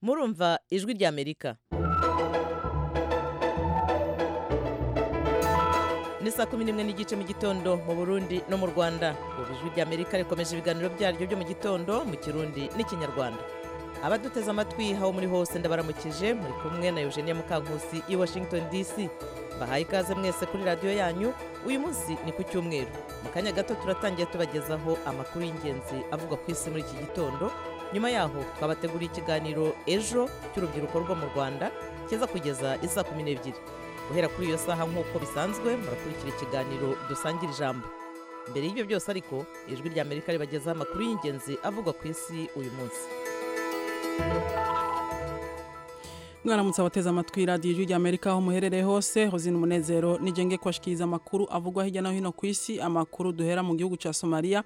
murumva ijwi ry'amerika ni saa kumi n'imwe n'igice mu gitondo mu burundi no mu rwanda ubu ijwi ry'amerika rikomeje ibiganiro byaryo byo mu gitondo mu kirundi n'ikinyarwanda abaduteze amatwi aho muri hose ndabaramukije muri kumwe na eugenia mukankusi i washington dc bahaye ikaze mwese kuri radiyo yanyu uyu munsi ni ku cyumweru mu kanya gato turatangiye tubagezaho amakuru y'ingenzi avugwa ku isi muri iki gitondo nyuma yaho twabateguriye ikiganiro ejo cy'urubyiruko rwo mu rwanda kiza kugeza isaa kumi n'ebyiri guhera kuri iyo saha nk'uko bisanzwe murakurikira ikiganiro dusangira ijambo mbere y'ibyo byose ariko ijwi rya amerika ribagezaho amakuru y'ingenzi avugwa ku isi uyu munsi mwaramutse abateze amatwi radiyo ijwi rya amerika aho muherereye hose hozina umunezero nigenge kubashikiriza amakuru avugwa hirya no hino ku isi amakuru duhera mu gihugu cya somaliya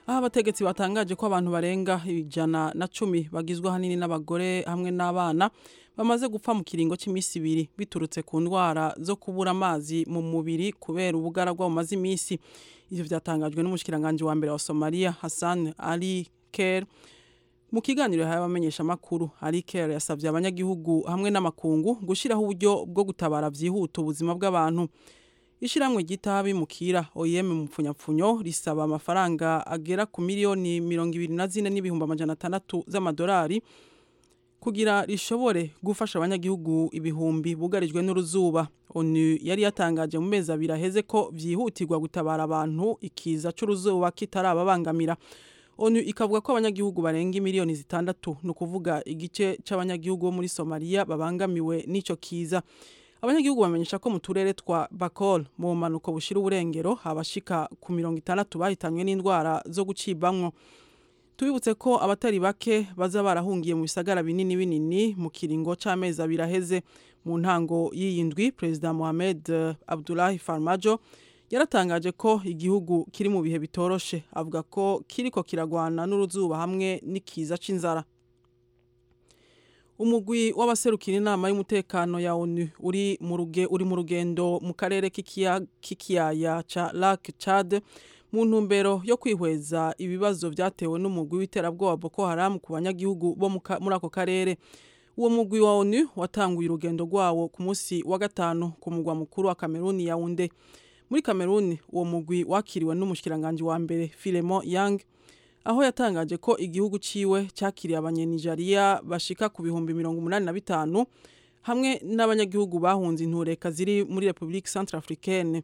aho abategetsi batangaje ko abantu barenga ijana na cumi bagizwe ahanini n'abagore hamwe n'abana bamaze gupfa mu kiringo cy'iminsi ibiri biturutse ku ndwara zo kubura amazi mu mubiri kubera ubugaragwa bumaze iminsi ibyo byatangajwe n'umushikiranganji wa mbere wa somaliya hassan ali ker mu kiganiro yahaye abamenyeshamakuru ariker yasabye abanyagihugu hamwe n'amakungu gushyiraho uburyo bwo gutabara byihuta ubuzima bw'abantu ishyirahamwe ry'itahabimukira oyem mu mpfunyapfunyo risaba amafaranga agera ku miliyoni mirongo ibiri na zine n'ibihumbi amajana atandatu z'amadolari kugira rishobore gufasha abanyagihugu ibihumbi bugarijwe n'uruzuba onu yari yatangaje mu mezi abiri aheze ko byihutirwa gutabara abantu ikiza cy'uruzuba kitarababangamira onu ikavuga ko abanyagihugu barenga miliyoni zitandatu ni ukuvuga igice cy'abanyagihugu bo muri somaliya babangamiwe n'icyo kiza abanyagihugu bamenyesha ko mu turere twa bakol mu bumanuko bushira uburengero habashika ku mirongo itandatu bahitanywe n'indwara zo gucibamwo tubibutse ko abatari bake baza barahungiye mu bisagara binini binini mu kiringo cy'amezi abiri aheze mu ntango y'iyi ndwi perezida mohamed eh, abdullahi farmajo yaratangaje ko igihugu kiri mu bihe bitoroshe avuga ko kiriko kiragwana n'uruzuba hamwe n'ikiza c'inzara umugwi w'abaserukira inama y'umutekano ya onu uri mu ruge uri mu rugendo mu karere k'ikiya- k'ikiyaya ca lac chad mu ntumbero yo kwihweza ibibazo byatewe n'umugwi w'iterabwoba boko haram ku banyagihugu bo mu ka- muri ako karere uwo mugwi wa onu watanguye urugendo rwawo ku munsi wa gatanu ku mugwa mukuru wa kameruni yawunde muri kameruni uwo mugwi wakiriwe n'umushikiranganji wa mbere filemo yang aho yatangaje ko igihugu ciwe cyakiriye abanyanijeriya bashika ku bihumbi mirongo umunani na bitanu hamwe n'abanyagihugu bahunze intureka ziri muri repubulika centrafricaine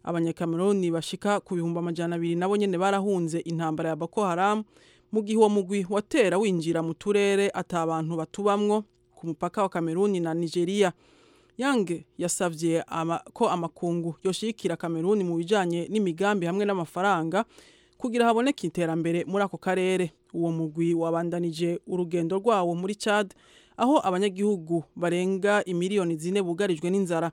abanyakameruni bashika ku bihumbi amajana abiri nabo nyene barahunze intambara ya boko haram mu gihe uwo mugwi watera winjira mu turere ata abantu batubamwo ku mupaka wa kameruni na nigeria yange yasabye ama, ko amakungu yoshikira kameruni mu bijanye n'imigambi hamwe n'amafaranga kugira haboneke iterambere muri ako karere uwo mugwi wabandanije urugendo rwawo muri chad aho abanyagihugu barenga imiliyoni zine bugarijwe n'inzara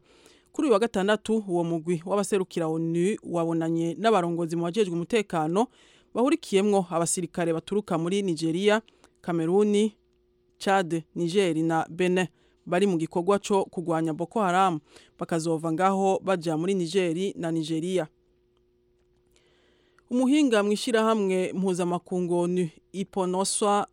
kuri uyu wa gatandatu uwo mugwi w'abaserukira onu wabonanye n'abarongozi mu bajejwe umutekano bahurikiyemwo abasirikare baturuka muri nigeria kameruni chad niger na benin bari mu gikorwa cyo kurwanya boko haram bakazova ngaho baja muri nigeri na nigeria umuhinga mu ishyirahamwe mpuzamakungu onu iponoswa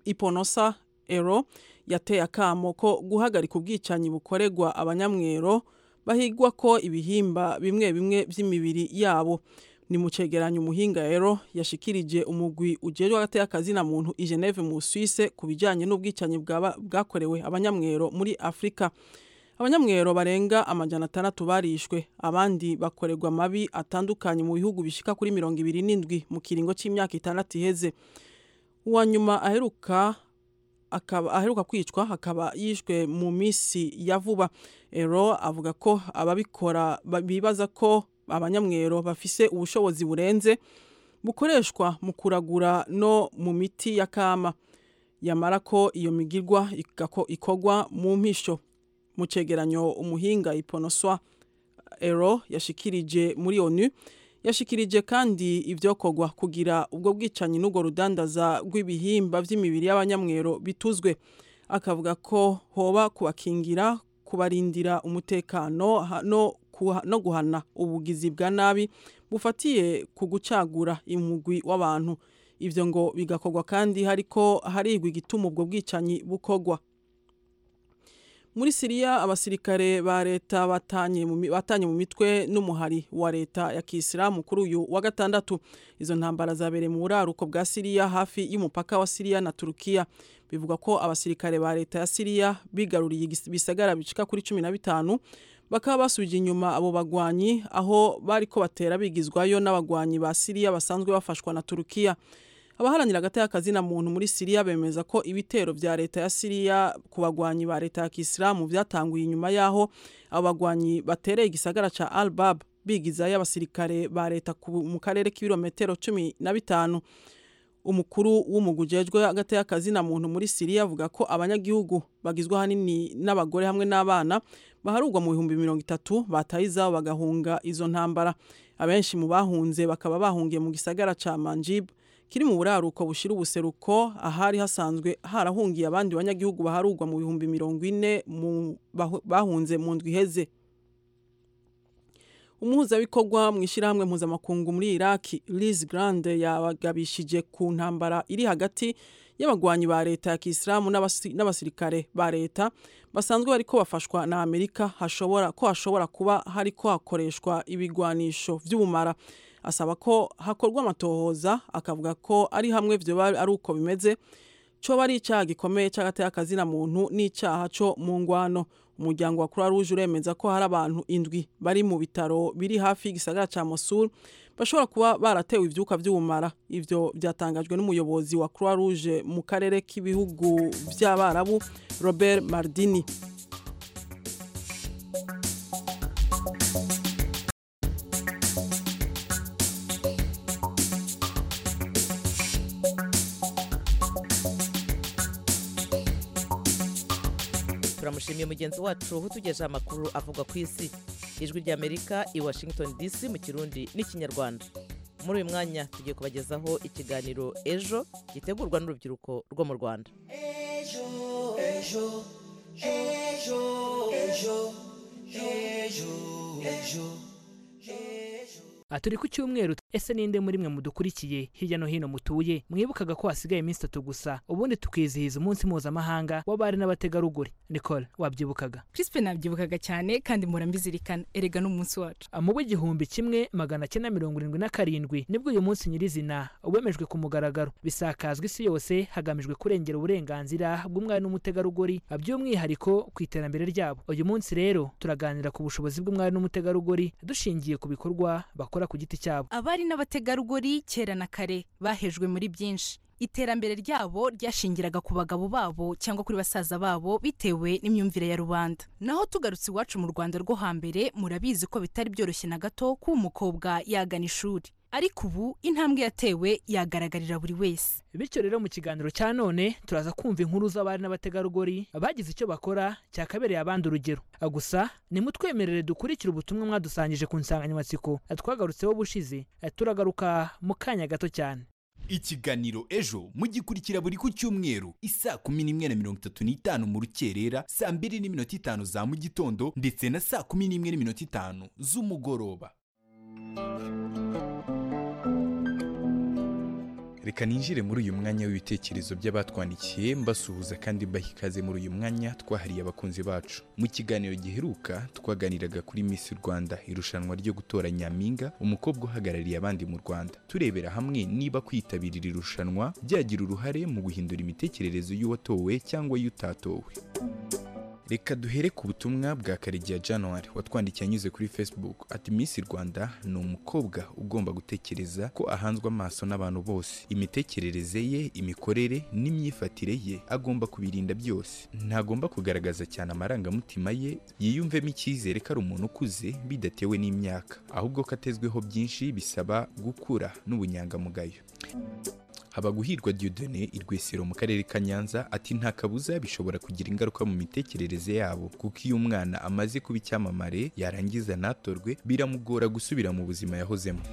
iponosa ero yateye akamo ko guhagarika ubwicanyi bukorerwa abanyamwero bahigwa ko ibihimba bimwe bimwe by'imibiri yabo ni mu cegeranyo umuhinga ero yashikirije umugwi ujejwe agateka akazina muntu i Geneve mu Suisse ku bijanye n'ubwicanyi bwaba- bwakorewe abanyamwero muri Afrika abanyamwero barenga amajana atandatu barishwe abandi bakorerwa amabi atandukanye mu bihugu bishika kuri mirongo ibiri n'indwi mu kiringo c'imyaka itandatu iheze uwa nyuma aheruka akaba aheruka kwicwa akaba yishwe mu minsi ya vuba ero avuga ko ababikora ba- bibaza ko abanyamwero bafise ubushobozi burenze bukoreshwa mu kuragura no mu miti ya kama yamara ko iyo migirwa igako- ikorwa mu mpisho mu cegeranyo umuhinga iponoswa ero yashikirije muri onu yashikirije kandi ivyokorwa kugira ubwo bwicanyi n'ubwo rudandaza rw'ibihimba vy'imibiri y'abanyamwero bituzwe akavuga ko hoba kubakingira kubarindira umutekano ha- no kuha- no guhana ubugizi bwa nabi bufatiye ku gucagura umugwi w'abantu ivyo ngo bigakorwa kandi hariko harigwa igituma ubwo bwicanyi bukorwa muri siriya abasirikare ba leta batanye mu mi- batanye mu mitwe n'umuhari wa leta ya kisilamu kuri uyu wa gatandatu izo ntambara zabereye mu buraruko bwa siriya hafi y'umupaka wa siriya na turukiya bivugwa ko abasirikare ba leta ya siriya bigaruriye igis- ibisagara bicika kuri cumi na bitanu bakaba basubije inyuma abo bagwanyi aho bariko batera bigizwayo n'abagwanyi ba siriya basanzwe bafashwa na turukiya abaharanira agati na muntu muri siriya bemeza ko ibitero bya leta ya siriya ku bagwanyi ba leta ya kisilamu byatanguye inyuma y'aho abo bagwanyi batereye igisagara ca al bab bigizayo abasirikare ba leta ku- mu karere k'ibirometero cumi na bitanu umukuru w'umugwi ujejwe hagati y'akazi na muntu muri siriya avuga ko abanyagihugu bagizwe ahanini n'abagore hamwe n'abana baharurwa mu bihumbi mirongo itatu bataye izabo bagahunga izo ntambara abenshi mu bahunze bakaba bahungiye mu gisagara ca manjib kiri mu buraruko bushira ubuseruko ahari hasanzwe harahungiye abandi banyagihugu baharurwa mu bihumbi mirongo ine mu bahu- bahunze mu ndwi iheze umuhuzabikorwa mu ishyirahamwe mpuzamakungu muri iraki liz grande yabagabishije ku ntambara iri hagati y'abagwanyi ba leta ya kisilamu n'abasi- n'abasirikare ba leta basanzwe bariko bafashwa na amerika hashobora ko hashobora kuba hariko hakoreshwa ibigwanisho vy'ubumara asaba ko hakorwa amatohoza akavuga ko ari hamwe vyoba ari uko bimeze coba ari icyaha gikomeye cy'agateka muntu n'icyaha cyo mu ngwano umuryango wa croix rouge uremeza ko hari abantu indwi bari mu bitaro biri hafi y'igisagara cya mosul bashobora kuba baratewe ibyuka by'ubumara ibyo byatangajwe n'umuyobozi wa croix rouge mu karere k'ibihugu by'abarabu robert mardini turamushimiye mugenzi wacu utugejeho amakuru avuga ku isi ijwi ry'amerika i washington dc mu kirundi n'ikinyarwanda muri uyu mwanya tugiye kubagezaho ikiganiro ejo gitegurwa n'urubyiruko rwo mu rwanda Ejo, ejo, ejo, ejo, ejo, ejo, ejo. aha turi ku cyumweru ese ninde muri mwe mudukurikiye hirya no hino mutuye mwibukaga ko hasigaye iminsi itatu gusa ubundi tukizihiza umunsi mpuzamahanga w'abari n'abategarugori nicole wabyibukaga Crispe nabyibukaga cyane kandi mpora mbizirikana erega n'umunsi wacu mu w'igihumbi kimwe magana cyenda mirongo irindwi na karindwi nibwo uyu munsi nyirizina wemejwe ku mugaragaro bisakazwa isi yose hagamijwe kurengera uburenganzira bw'umwari n'umutegarugori by'umwihariko ku iterambere ryabo uyu munsi rero turaganira ku bushobozi bw'umwari n'umutegarugori dushingiye ku bikorwa bakora ku giti cyabo abari n'abategarugori kera na kare bahejwe muri byinshi iterambere ryabo ryashingiraga ku bagabo babo cyangwa kuri basaza babo bitewe n'imyumvire ya rubanda naho tugarutse iwacu mu rwanda rwo hambere murabizi ko bitari byoroshye na gato kuba umukobwa yagana ishuri ariko ubu intambwe yatewe yagaragarira buri wese bityo rero mu kiganiro cya none turaza kumva inkuru z'abari n'abategarugori bagize icyo bakora cyakabereye abandi urugero gusa nimutwemerere dukurikire ubutumwa mwadusangije ku nsanganyamatsiko twagarutseho bushize turagaruka mu kanya gato cyane ikiganiro ejo mugikurikira buri ku cyumweru isaa kumi n'imwe na mirongo itatu n'itanu mu rukerera saa mbiri n'iminota itanu za mu gitondo ndetse na saa kumi n'imwe n'iminota itanu z'umugoroba reka ninjire muri uyu mwanya w'ibitekerezo by'abatwandikiye mbasuhuza kandi mbaha ikaze muri uyu mwanya twahariye abakunzi bacu mu kiganiro giheruka twaganiraga kuri miss rwanda irushanwa ryo gutora nyampinga umukobwa uhagarariye abandi mu rwanda turebera hamwe niba kwitabira iri rushanwa byagira uruhare mu guhindura imitekerereze y'uwatowe cyangwa y'utatowe reka duhere ku butumwa bwa karegeya januwari watwandikiye anyuze kuri facebook ati miss rwanda ni umukobwa ugomba gutekereza ko ahanzwe amaso n'abantu bose imitekerereze ye imikorere n'imyifatire ye agomba kubirinda byose ntagomba kugaragaza cyane amarangamutima ye yiyumvemo icyizere ko ari umuntu ukuze bidatewe n'imyaka ahubwo ko atezweho byinshi bisaba gukura n'ubunyangamugayo habaguhirwa diodone i rwesero mu karere ka nyanza ati nta kabuza bishobora kugira ingaruka mu mitekerereze yabo kuko iyo umwana amaze kuba icyamamare yarangiza ntatorwe biramugora gusubira mu buzima yahozemo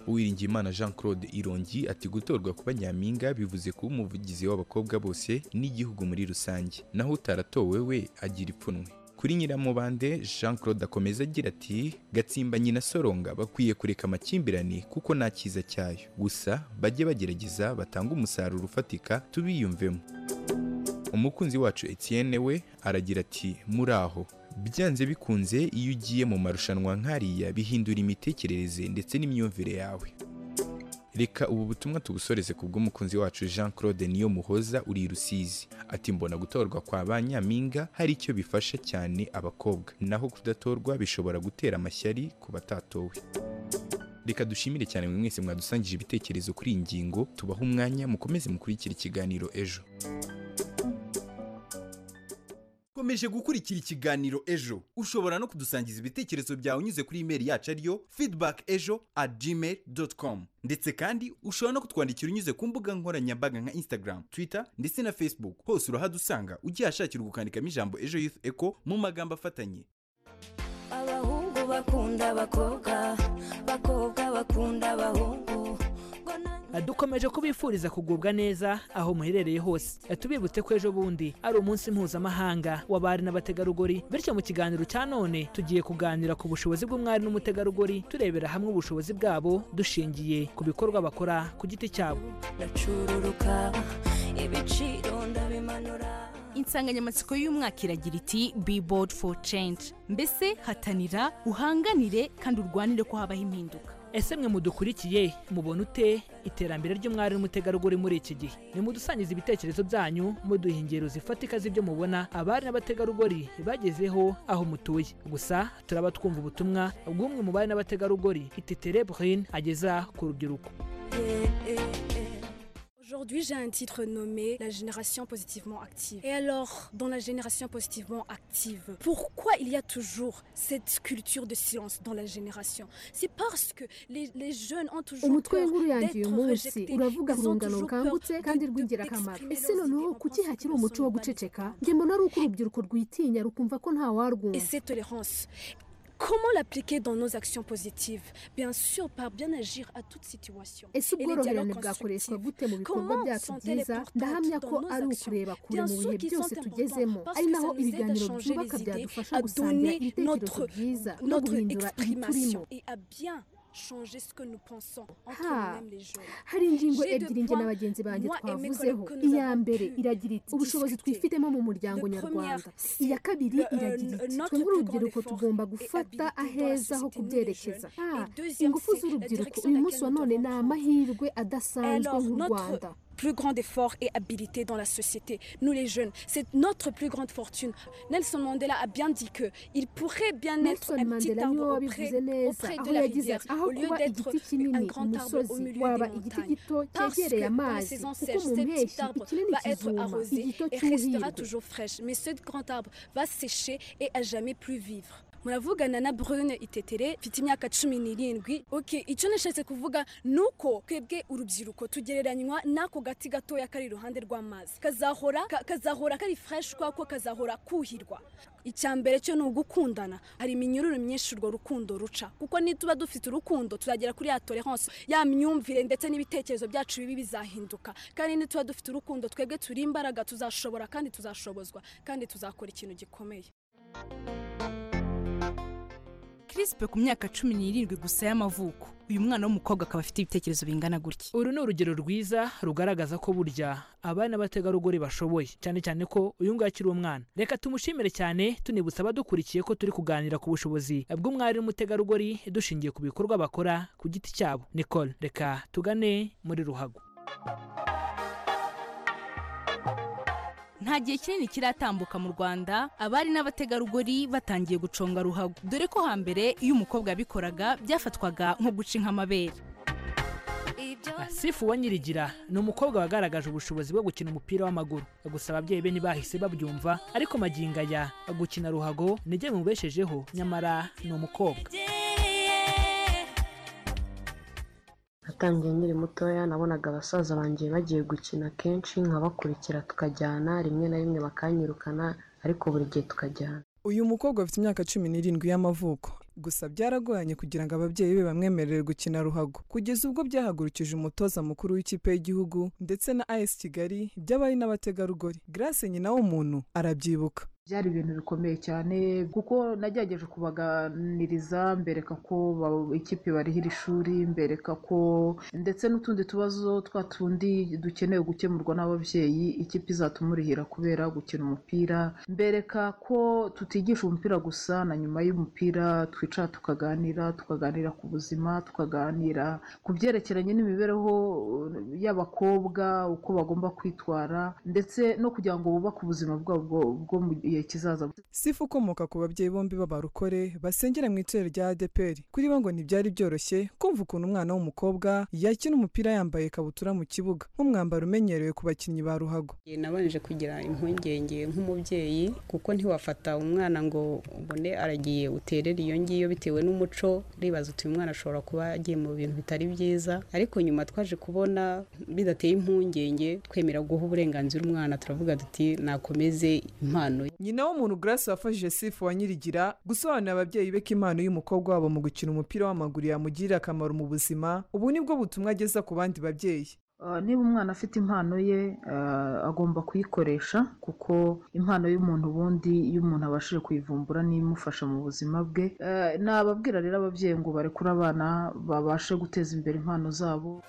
uwiringiyimana jean claude irongi ati gutorwa kuba nyampinga bivuze kuba umuvugizi w'abakobwa bose n'igihugu muri rusange naho utaratowe we agira ipfunwe kuri nyiramubande jean claude akomeza agira ati gatsimba nyina soronga bakwiye kureka amakimbirane kuko nta cyiza cyayo gusa bajye bagerageza batange umusaruro ufatika tubiyumvemo umukunzi wacu etienne we aragira ati muraho byanze bikunze iyo ugiye mu marushanwa nk'ariya bihindura imitekerereze ndetse n'imyumvire yawe reka ubu butumwa tubusoreze ku bw'umukunzi wacu jean claude niyo muhoza uri i rusizi ati mbona gutorwa kwa ba nyampinga hari icyo bifasha cyane abakobwa naho kudatorwa bishobora gutera amashyari ku batatowe reka dushimire cyane mwe mwese mwadusangije ibitekerezo kuri iyi ngingo tubahe umwanya mukomeze mukurikira ikiganiro ejo komeje gukurikira ikiganiro ejo ushobora no kudusangiza ibitekerezo byawe unyuze kuri imeri yacu ariyo feedback ejo at gmail dot com ndetse kandi ushobora no kutwandikira unyuze ku mbuga nkoranyambaga nka instagram twitter ndetse na facebook hose urahadusanga ugihashakira ukandikamo ijambo ejo youth echo mu magambo afatanye abahungu bakunda abakobwa abakobwa bakunda abahungu ngo nanjye- dukomeje kubifuriza kugubwa neza aho muherereye hose tubibutse ko ejo bundi ari umunsi mpuzamahanga w'abari n'abategarugori bityo mu kiganiro cya none tugiye kuganira ku bushobozi bw'umwari n'umutegarugori turebera hamwe ubushobozi bwabo dushingiye ku bikorwa bakora ku giti cyabo ndacururuka ibiciro ndabimanura insanganyamatsiko y'umwaka iragira iti be bold for change mbese hatanira uhanganire kandi urwanire ko habaho impinduka ese mwe mudukurikiye mubona ute iterambere ry'umwari n'umutegarugori muri iki gihe nimudusangize ibitekerezo byanyu muduha ingero zifatika z'ibyo mubona abari n'abategarugori bagezeho aho mutuye gusa turaba twumva ubutumwa bw'umwe mu bari n'abategarugori ititere brine ageza ku rubyiruko Aujourd'hui, j'ai un titre nommé La génération positivement active. Et alors, dans la génération positivement active, pourquoi il y a toujours cette culture de silence dans la génération C'est parce que les, les jeunes ont toujours umutwe peur w'inkuru yanjye uyu d'être munsi rejetés. uravuga Ils ku ont rungano toujours peur rukangutse kandi de- de- rw'ingirakamaro d'exprimer ese leurs noneho idées en kuki hakiri pensant umuco qu'ils wo ne sont guceceka pas nge mbona ari uko urubyiruko rwitinya rukumva ko nta Et warwumva cette tolérance, comment l'appliquer dans nos actions positives Bien sûr, par bien agir à toute situation. ese Et les ubworoherane dialogues bwakoreshwa constructifs. gute mu bikorwa Comment byacu sont-elles byiza importantes ndahamya dans ko nos ari actions ukureba kure Bien mu sûr bihe qu'ils byose sont tugezemo importants, parce ari que naho ça nous aide à ibiganiro changer byubaka les idées, byadufasha à gusangira donner ibitekerezo notre- byiza no notre guhindura ibiturimo exprimation et à bien changer ce que nous pensons entre Ah. nous-mêmes les jeunes. hari ingingo J'ai deux ebyiri nge points, na bagenzi banjye moi et mes twavuzeho collègues que nous iya avons mbere pu iragira iti ubushobozi discuter. twifitemo mu muryango Le nyarwanda première, c'est iya kabiri le- iragira euh, iti notre twe nk'urubyiruko plus grand tugomba effort gufata et habitude aheza dans la ho société, nous, les kubyerekeza jeunes. Ah, Et deuxième, ingufu c'est la z'urubyiruko direction uyu laquelle munsi wa nous none devons ni prendre. amahirwe adasanzwe Alors, nk'u notre- rwanda plus grand effort et habilité dans la société, nous les jeunes. C'est notre plus grande fortune. Nelson Mandela a bien dit que il pourrait bien nelson être un petit mandela niwe arbre wabivuze auprès, neza auprès aho de la yagize rivière, ati aho au lieu kuba d'être igiti un kinini ku grand arbre au musozi milieu waba des igiti montagnes. gito Parce que cyegereye dans la amazi saison kuko sèche, mu ce petit mpeshyi arbre ikinini va être kizuma arrosé igito et restera cy'ubuhirwe toujours fraîche. Mais ce grand arbre va sécher et à jamais plus vivre. muravugana na brune itetere mfite imyaka cumi n'irindwi ok icyo nashatse kuvuga ni uko twebwe urubyiruko tugereranywa n'ako gati gatoya kari iruhande rw'amazi kazahora ka- kazahora kari fresh kwako kazahora kuhirwa icya mbere cyo ni ugukundana hari iminyururu myinshi urwo rukundo ruca kuko nituba dufite urukundo tuzagera kuri ya tolerance ya myumvire ndetse n'ibitekerezo byacu bibi bizahinduka kandi nituba dufite urukundo twebwe turi imbaraga tuzashobora kandi tuzashobozwa kandi tuzakora ikintu gikomeye crispe ku myaka cumi n'irindwi gusa y'amavuko uyu mwana w'umukobwa akaba afite ibitekerezo bingana gutya uru ni urugero rwiza rugaragaza ko burya abari n'abategarugori bashoboye cyane cyane ko uyu nguyu akiri umwana reka tumushimire cyane tunibutsa abadukurikiye ko turi kuganira ku bushobozi bw'umwari n'umutegarugori dushingiye ku bikorwa bakora ku giti cyabo nicole reka tugane muri ruhago nta gihe kinini kiratambuka mu rwanda abari n'abategarugori batangiye guconga ruhago dore ko hambere iyo umukobwa yabikoraga byafatwaga nko guca inka amabere ibyo sifu wa nyirigira ni umukobwa wagaragaje ubushobozi bwo gukina umupira w'amaguru gusa ababyeyi be ntibahise babyumva ariko magingo aya gukina ruhago ni byo bimubeshejeho nyamara ni umukobwa ngereye natangiye nkiri mutoya nabonaga abasaza banjye bagiye gukina kenshi nkabakurikira tukajyana rimwe na rimwe bakanyirukana ariko buri gihe tukajyana uyu mukobwa afite imyaka cumi n'irindwi y'amavuko gusa byaragoranye kugira ngo ababyeyi be bamwemerere gukina ruhago kugeza ubwo byahagurukije umutoza mukuru w'ikipe y'Igihugu ndetse na AS Kigali by'abari n'abategarugori Grace nyina w'umuntu arabyibuka byari ibintu bikomeye cyane kuko nagerageje kubaganiriza mbereka ko ba- ikipe bariha iri shuri mbereka ko ndetse n'utundi tubazo twa tundi dukenewe gukemurwa n'ababyeyi ikipe izatumurihira kubera gukina umupira mbereka ko tutigisha umupira gusa na nyuma y'umupira twicara tukaganira tukaganira ku buzima tukaganira ku byerekeranye n'imibereho eh, y'abakobwa uko bagomba kwitwara ndetse no kugira ngo bubake ubuzima bwabo bwo- bwo mu gihe kizaza sifa ukomoka ku babyeyi bombi b'abarukore basengera mu itorero rya adeperi kuri bo ngo ntibyari byoroshye kumva ukuntu umwana w'umukobwa yakina umupira yambaye ikabutura mu kibuga nk'umwambaro umenyerewe ku bakinnyi ba ruhago Njye nabanje kugira impungenge nk'umubyeyi kuko ntiwafata umwana ngo ubone aragiye uterera iyo ngiyo bitewe n'umuco uribaza uti uyu mwana ashobora kuba yagiye mu bintu bitari byiza ariko nyuma twaje kubona bidateye impungenge twemera guha uburenganzira umwana turavuga duti nakomeze impano ye nyina w'umuntu grace wafashije sifa wa nyirigira gusobanurira ababyeyi be ko impano y'umukobwa wabo mu gukina umupira w'amaguru yamugirira akamaro mu buzima ubu ni bwo butumwa ageza ku bandi babyeyi Uh, niba umwana afite impano ye uh, agomba kuyikoresha kuko impano y'umuntu ubundi iyo umuntu abashije kuyivumbura niyo imufasha mu buzima bwe Uh, nababwira rero ababyeyi ngo barekure abana babashe guteza imbere impano zabo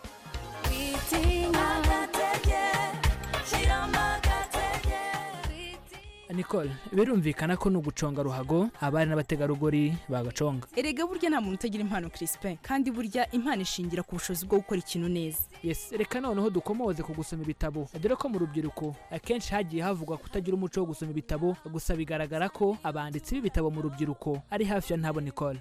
nicole birumvikana ko ni uguconga ruhago abari n'abategarugori bagaconga erega burya nta muntu utagira impano Crispin kandi burya impano ishingira ku bushobozi bwo gukora ikintu neza yes reka noneho dukomoze ku gusoma ibitabo dore ko mu rubyiruko akenshi hagiye havugwa kutagira umuco wo gusoma ibitabo gusa bigaragara ko abanditsi b'ibitabo mu rubyiruko ari hafi ya ntabo nicole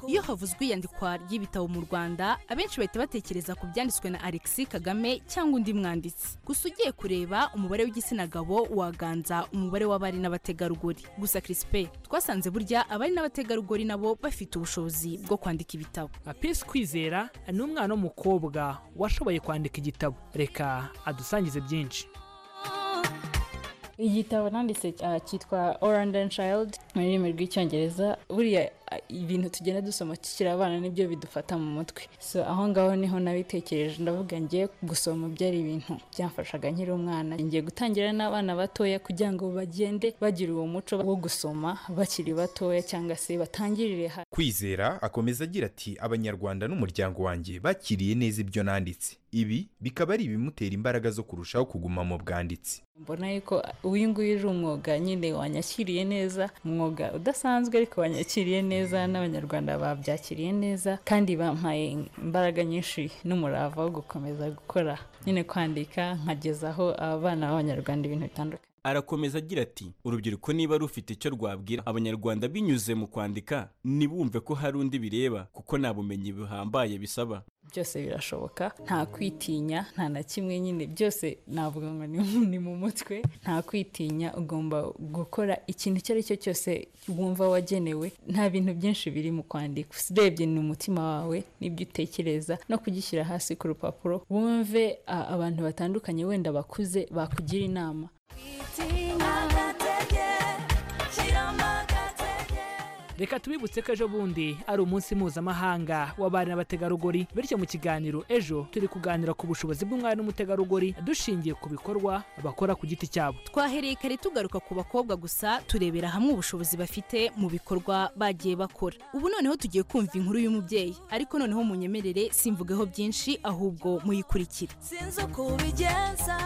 iyo havuzwe iyandikwa ry'ibitabo mu rwanda abenshi bahita batekereza ku byanditswe na alexis kagame cyangwa undi mwanditsi gusa ugiye kureba umubare w'igitsina gabo waganza umubare w'abari n'abategarugori gusa Crispin twasanze burya abari n'abategarugori nabo bafite ubushobozi bwo kwandika ibitabo apisi kwizera ni umwana w'umukobwa washoboye kwandika igitabo reka adusangize byinshi igitabo nanditse ah, cyitwa orandi and child mu rurimi rw'icyongereza buriya ah, ibintu tugenda dusoma tukiri abana nibyo bidufata mu mutwe so aho ngaho niho nabitekereje ndavuga ngiye gusoma byari ibintu byamfashaga nkiri umwana ngiye gutangira n'abana batoya kugira ngo bagende bagira uwo muco wo gusoma bakiri batoya cyangwa se batangirire hasi kwizera akomeza agira ati abanyarwanda n'umuryango wanjye bakiriye neza ibyo nanditse ibi bikaba ari ibimutera imbaraga zo kurushaho kuguma mu bwanditsi mbona yuko uyu nguyu uje umwuga nyine wanyakiriye neza umwuga udasanzwe ariko wanyakiriye neza n'abanyarwanda babyakiriye neza kandi bampaye imbaraga nyinshi n'umurava wo gukomeza gukora nyine kwandika nkagezaho abana b'abanyarwanda ibintu bitandukanye arakomeza agira ati urubyiruko niba rufite icyo rwabwira abanyarwanda binyuze mu kwandika ntibumve ko hari undi bireba kuko nta bumenyi buhambaye bisaba byose birashoboka nta kwitinya nta na kimwe nyine byose navuga ngo ni mu- ni mu mutwe nta kwitinya ugomba gukora ikintu icyo ari cyo cyose wumva wagenewe nta bintu byinshi biri mu kwandika urebye ni umutima wawe n'ibyo utekereza no kugishyira hasi ku rupapuro wumve a- abantu batandukanye wenda bakuze bakugira inama reka tubibutse ko ejo bundi ari umunsi mpuzamahanga w'abari n'abategarugori bityo mu kiganiro ejo turi kuganira ku bushobozi bw'umwari n'umutegarugori dushingiye ku bikorwa bakora ku giti cyabo twahereye kare tugaruka ku bakobwa gusa turebera hamwe ubushobozi bafite mu bikorwa bagiye bakora ubu noneho tugiye kumva inkuru y'umubyeyi ariko noneho munyemerere simvugeho byinshi ahubwo muyikurikire sinzi uko ubigenza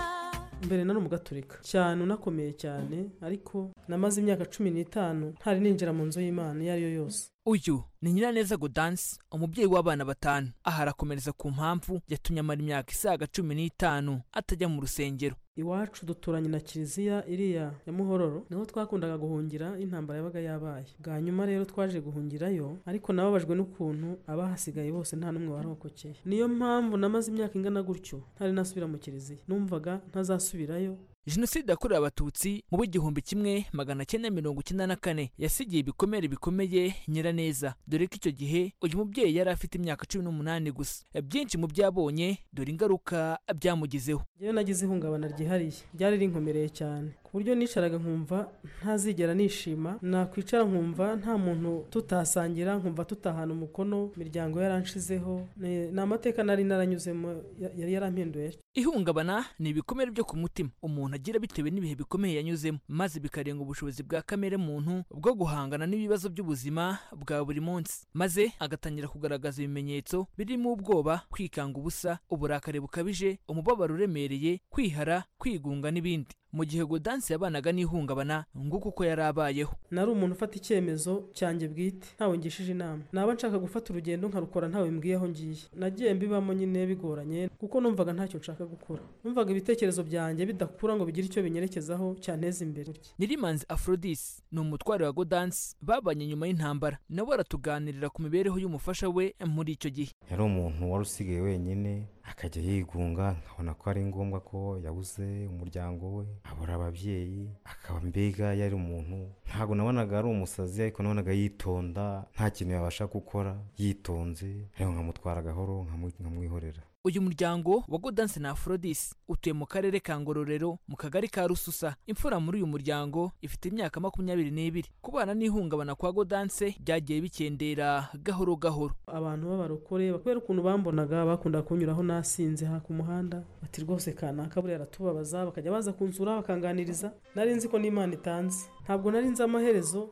mbere nari umugaturika cyane unakomeye cyane ariko namaze imyaka cumi n'itanu ntari ninjira mu nzu y'imana iyo ari yo yose uyu ni nyiraneza godansi umubyeyi w'abana batanu aha arakomereza ku mpamvu yatumye amara imyaka isaga cumi n'itanu atajya mu rusengero iwacu duturanye na kiliziya iriya ya muhororo niho twakundaga guhungira iyo intambara yabaga yabaye bwa nyuma rero twaje guhungirayo ariko nababajwe n'ukuntu abahasigaye bose nta n'umwe warokokeye niyo mpamvu namaze imyaka ingana gutyo ntari nasubira mu kiliziya numvaga ntazasubirayo jenoside yakorewe abatutsi mu w'igihumbi kimwe magana cyenda mirongo icyenda na kane yasigiye ibikomere bikomeye nyiraneza dore ko icyo gihe uyu mubyeyi yari afite imyaka cumi n'umunani gusa byinshi mu byabonye dore ingaruka byamugizeho njyewe nagize ihungabana ryihariye ryari rinkomereye cyane ku buryo nisharaga nkumva ntazigera nishima nakwicara nkumva nta muntu tutahasangira nkumva tutahana umukono imiryango yaranshizeho ni ni amateka nari naranyuzemo ya- yari yarampinduye ihungabana ni ibikomere byo ku mutima umuntu agira bitewe n'ibihe bikomeye yanyuzemo maze bikarenga ubushobozi bwa kamere muntu bwo guhangana n'ibibazo by'ubuzima bwa buri munsi maze agatangira kugaragaza ibimenyetso birimo ubwoba kwikanga ubusa uburakari bukabije umubabaro uremereye kwihara kwigunga n'ibindi mu gihe godansi yabanaga n'ihungabana nguko uko yari abayeho nari umuntu ufata icyemezo cyanjye bwite ntawe ngishije inama naba nshaka gufata urugendo nkarukora ntawe mbwiye aho ngiye nagiye mbibamo nyine bigoranye kuko numvaga ntacyo nshaka gukora numvaga ibitekerezo byanjye bidakura ngo bigire icyo binyerekezaho cyanteza imbere Nyirimanzi Aphrodis ni umutware wa Godansi babanye nyuma y'intambara nawe aratuganirira ku mibereho y'umufasha we muri icyo gihe yari umuntu wari usigaye wenyine akajya yigunga nkabona ko ari ngombwa ko yabuze umuryango we abura ababyeyi akaba mbega yari umuntu ntabwo nabonaga ari umusazi ariko nabonaga yitonda nta kintu yabasha gukora yitonze ariko nkamutwara gahoro nkamu- nkamwihorera uyu muryango wa Godansi na Aphrodis utuye mu karere ka Ngororero mu kagari ka Rususa imfura muri uyu muryango ifite imyaka makumyabiri n'ibiri kubana n'ihungabana kwa Godanse byagiye bikendera gahoro gahoro abantu b'abarokore kubera ukuntu bambonaga bakunda kunyuraho nasinze ha ku muhanda bati rwose kanaka buriya aratubabaza bakajya baza kunsura bakanganiriza nari nzi ko n'imana itanze ntabwo nari nzi amaherezo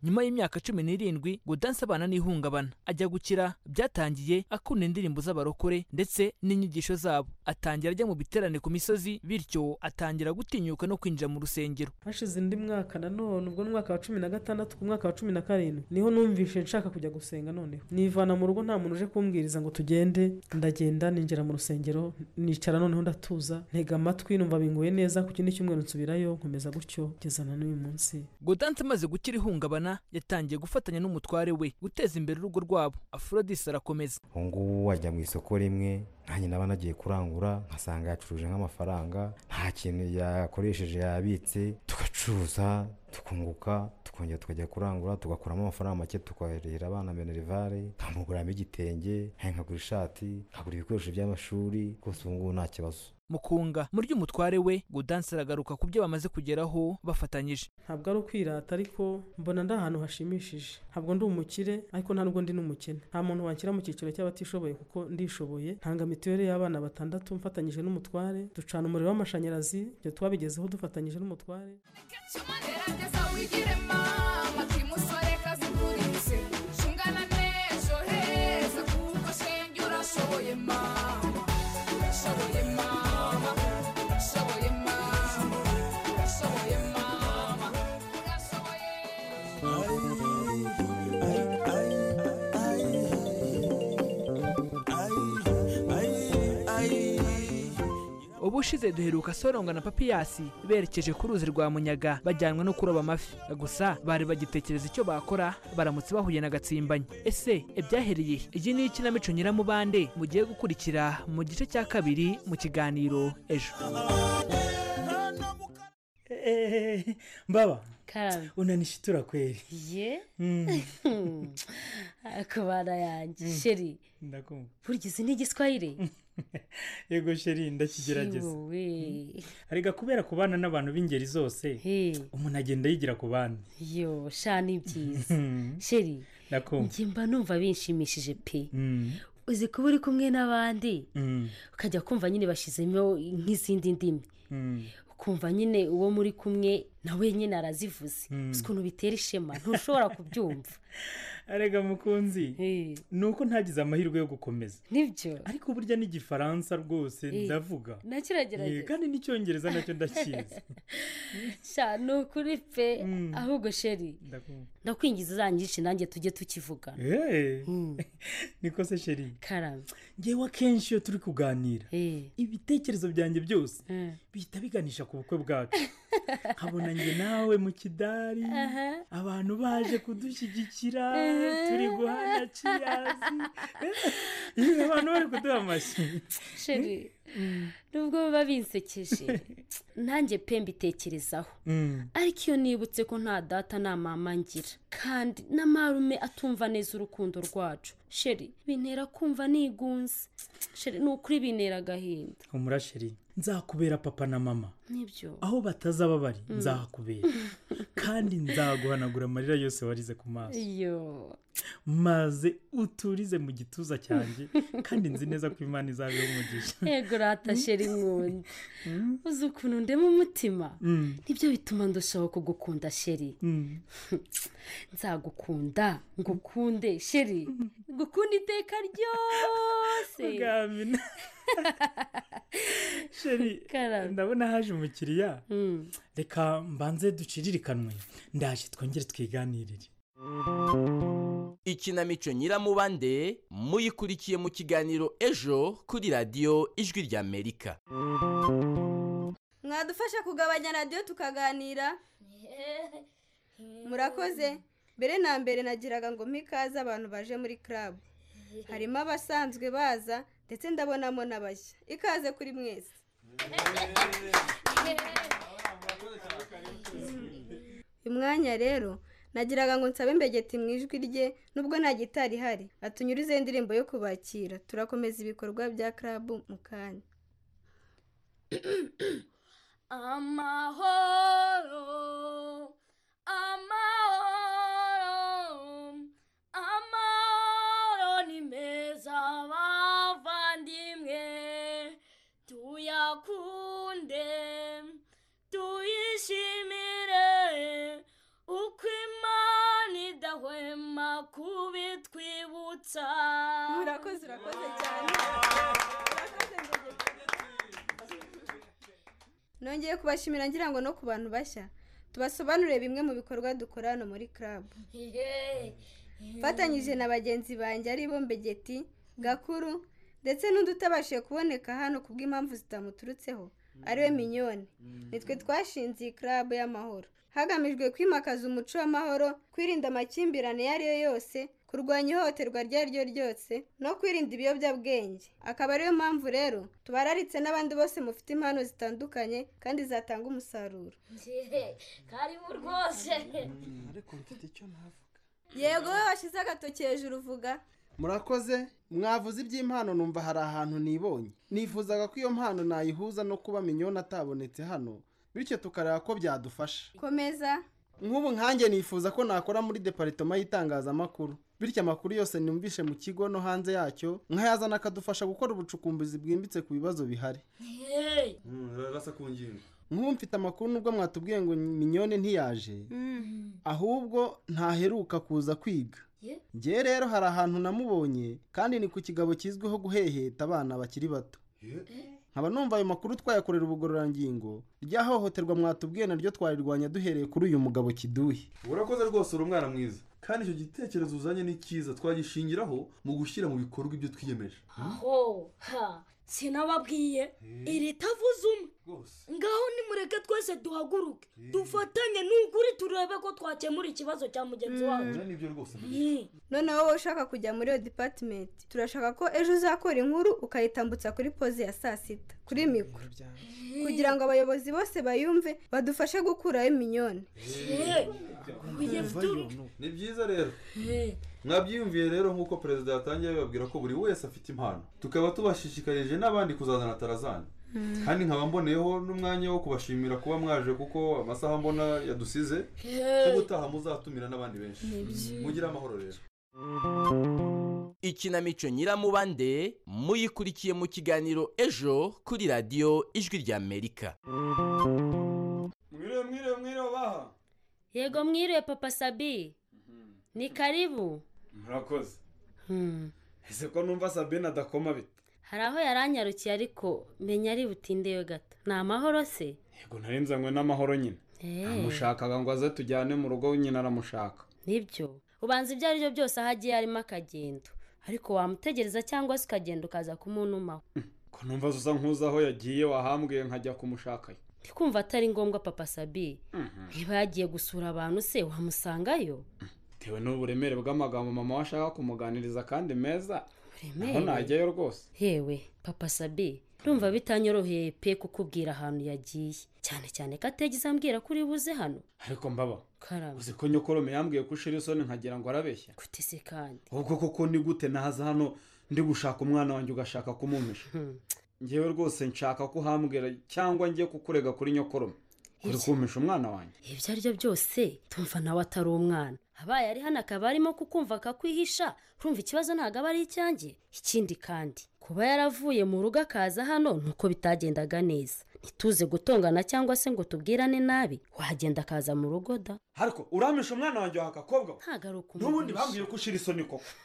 nyuma y'imyaka cumi n'irindwi Godanse abana n'ihungabana ajya gukira byatangiye akunda indirimbo z'abarokore ndetse n'inyigisho zabo atangira ajya mu biterane ku misozi bityo atangira gutinyuka no kwinjira mu rusengero hashize undi mwaka nanone ubwo ni umwaka wa cumi na gatandatu ku mwaka wa cumi na karindwi niho numvishe nshaka kujya gusenga noneho nivana mu rugo nta muntu uje kumbwiriza ngo tugende ndagenda ninjira mu rusengero nicara noneho ndatuza ntega amatwi numva binguye neza ku kindi cyumweru nsubirayo nkomeza gutyo kugeza na n'uyu munsi Godanse amaze gukira ihungabana yatangiye gufatanya n'umutware we guteza imbere urugo rwabo Aphrodis arakomeza ubu ngubu wajya mu isoko rimwe nanjye naba nagiye kurangura nkasanga yacuruje nk'amafaranga nta kintu yakoresheje yabitse tugacuruza tukunguka tukongera tukajya kurangura tugakuramo amafaranga make tukoherera abana minerivare nkamuguramo igitenge nkagura ishati nkagura ibikoresho by'amashuri rwose ubu ngubu nta kibazo mu kunga mu ry'umutware we Godanse aragaruka ku byo bamaze kugeraho bafatanyije ntabwo ari ukwirata ariko mbona ndi ahantu hashimishije ntabwo ndi umukire ariko nta nubwo ndi n'umukene nta muntu wanshyira mu cyiciro cy'abatishoboye kuko ndishoboye ntanga mituweli y'abana batandatu mfatanyije n'umutware ducana umuriro w'amashanyarazi ibyo twabigezeho dufatanyije n'umutware ubushize duheruka soronga na papiyasi berekeje ku ruzi rwa munyaga bajyanwa no kuroba amafi gusa bari bagitekereza icyo bakora baramutse bahuye na gatsimbanyi ese ibyahereye he? iyi ni ikinamico nyiramubande mugiye gukurikira mu gice cya kabiri mu kiganiro ejo mbaba Kabi. unanishitura kweli ye Mm. akabana yanjye sheri ndakumva burya izi ni igiswahire yego sheri ndakigerageza Yewe. Mm. arega kubera kubana n'abantu b'ingeri zose umuntu agenda yigira ku bandi yo sha ni byiza sheri ndakumva njye mba numva binshimishije pe Mm. uzi kuba uri kumwe n'abandi Mm. ukajya kumva nyine bashyizemo nk'izindi ndimi Mm. ukumva nyine uwo muri kumwe nawe nyine arazivuze Mm. uzi ukuntu bitera ishema ntushobora kubyumva arega mukunzi ni uko ntagize amahirwe yo gukomeza nibyo ariko burya n'igifaransa rwose Eh, ndavuga nakiragerageza. Eh, kandi n'icyongereza nacyo ndakizi sha ni ukuri pe ahubwo sheri ndakumva ndakwingiza uzanyice nanjye tujye tukivuga Eh, niko se sheri karame ngewe akenshi iyo turi kuganira ibitekerezo byanjye byose bihita biganisha ku bukwe bwacu nkabona njye nawe mu kidari abantu baje kudushyigikira turi guhana ciyazi Eh, abantu bari kuduha amashyi sheri nubwo baba binsekeje nanjye pe mbitekerezaho ariko iyo nibutse ko nta data nta mama ngira kandi na marume atumva neza urukundo rwacu sheri bintera kumva nigunze sheri ni ukuri bintera agahinda humura sheri nzakubera papa na mama nibyo aho batazaba bari Mm. nzahakubera kandi nzaguhanagura amarira yose warize ku maso iyo maze uturize mu gituza cyanjye kandi nzi neza ko imana izabeho umugisha yego rata sheri nkunda uzi ukuntu ndema umutima Mm. nibyo bituma ndushaho kugukunda sheri nzagukunda ngukunde sheri gukunda iteka ryose Ugamina. sheri ndabona haje umukiriya reka mbanze duciririkanywe ndaje twongere twiganirire ikinamico nyiramubande muyikurikiye mu kiganiro ejo kuri radiyo ijwi ry'amerika mwadufasha kugabanya radiyo tukaganira murakoze mbere na mbere nagiraga ngo mpe ikaze abantu baje muri club harimo abasanzwe baza ndetse ndabonamo n'abashya ikaze kuri mwese uyu mwanya rero nagiraga ngo nsabe mbegeti mu ijwi rye nubwo nta gitari ihari atunyurize indirimbo yo kubakira turakomeza ibikorwa bya club mu kanya Amahoro, amahoro, amahoro ni meza bavandimwe, tuyakunde, tuyishimire, uko imana idahwema kubitwibutsa. Urakoze, urakoze cyane. nongeye kubashimira ngira ngo no ku bantu bashya tubasobanurire bimwe mu bikorwa dukora hano muri club mfatanyije na bagenzi banjye ari bo mbegeti gakuru ndetse n'undi utabashije kuboneka hano ku bw'impamvu zitamuturutseho ariwe minyoni nitwe twashinze iyi club y'amahoro hagamijwe kwimakaza umuco w'amahoro kwirinda amakimbirane iyo ari yo yose kurwanya ihohoterwa iryo ari ryo ryose no kwirinda ibiyobyabwenge akaba ariyo mpamvu rero tubararitse n'abandi bose mufite impano zitandukanye kandi zatanga umusaruro karibu rwose ariko mfite icyo navuga yego wowe washyize agatoki hejuru uvuga murakoze mwavuze iby'impano numva hari ahantu nibonye nifuzaga ko iyo mpano nayihuza no kuba minyoni atabonetse hano bityo tukareba ko byadufasha komeza nk'ubu nkanjye nifuza ko nakora muri deparitoma y'itangazamakuru bityo amakuru yose numvishe mu kigo no hanze yacyo nkayazana akadufasha gukora ubucukumbuzi bwimbitse ku bibazo bihari rasa ku ngingo nk'ubu mfite amakuru nubwo mwatubwiye ngo minyone ntiyaje ahubwo ntaheruka kuza kwiga ngewe rero hari ahantu namubonye kandi ni ku kigabo kizwiho guheheta abana bakiri bato nkaba numva ayo makuru twayakorera ubugororangingo ryahohoterwa mwatubwiye naryo twarirwanya duhereye kuri uyu mugabo kiduhe urakoze rwose uri umwana mwiza kandi icyo gitekerezo uzanye ni cyiza twagishingiraho mu gushyira mu bikorwa ibyo twiyemeje aho ha sinababwiye iritavuze umwe ngaho nimureke twese duhaguruke dufatanye n'ukuri turebe ko twakemura ikibazo cya mugenzi wacu nibyo rwose noneho wowe ushaka kujya muri iyo dipatimenti turashaka ko ejo uzakora inkuru ukayitambutsa kuri poze ya saa sita kuri mikoro kugira ngo abayobozi bose bayumve badufashe gukuraho iminyoni ni byiza rero mwabyiyumviye rero nk'uko perezida yatangiye abibabwira ko buri wese afite impano tukaba tubashishikarije n'abandi kuzazana tarazani kandi nkaba mboneyeho n'umwanya wo kubashimira kuba mwaje kuko amasaha mbona yadusize ubutaha muzatumira n'abandi benshi Ni byiza. mugire amahoro rero ikinamico nyiramubande muyikurikiye mu kiganiro ejo kuri radiyo ijwi ry'amerika mwiriwe mwiriwe mwiriwe baha yego mwiriwe papa sabi ni karibu murakoze ese ko numva sabine adakoma bite hari aho yaranyarukiye ariko menya ari butindewe gato ni amahoro se yego nari nzanywe n'amahoro nyine Eh. namushakaga ngo aze tujyane mu rugo nyine aramushaka nibyo ubanza ibyo ari byo byose aho agiye harimo akagendo ariko wamutegereza cyangwa se ukagenda ukaza kumunumaho ko numva usa nk'uzi aho yagiye wahambwiye nkajya kumushakayo ndikumva atari ngombwa papa sabi niba yagiye gusura abantu se wamusangayo bitewe n'uburemere bw'amagambo mama we ashaka kumuganiriza kandi meza naho Uburemere? najyayo rwose hewe papa sabi ndumva bitanyoroheye pe kukubwira ahantu yagiye cyane cyane ko atigeze ambwira ko uri buze hano ariko mbaba karabo uzi ko nyokorome yambwiye ko ushira isoni nkagira ngo arabeshya kutese kandi ubwo koko ni gute naza hano ndi gushaka umwana wanjye ugashaka kumumpisha ngewe rwose nshaka ko uhambwira cyangwa ngiye kukurega kuri nyokorome uri kumpisha umwana wanjye ibyo ari byo byose tumva nawe atari umwana abaye ari hano akaba arimo kukumva akakwihisha urumva ikibazo ntabwo aba ari icyanjye ikindi kandi kuba yaravuye mu rugo akaza hano ni uko bitagendaga neza ntituze gutongana cyangwa se ngo tubwirane nabi wagenda akaza mu rugo da ariko uramisha umwana wanjye waha agakobwa we? ntabwo ari ukumuhisha n'ubundi bambwiye ko ushira isoni koko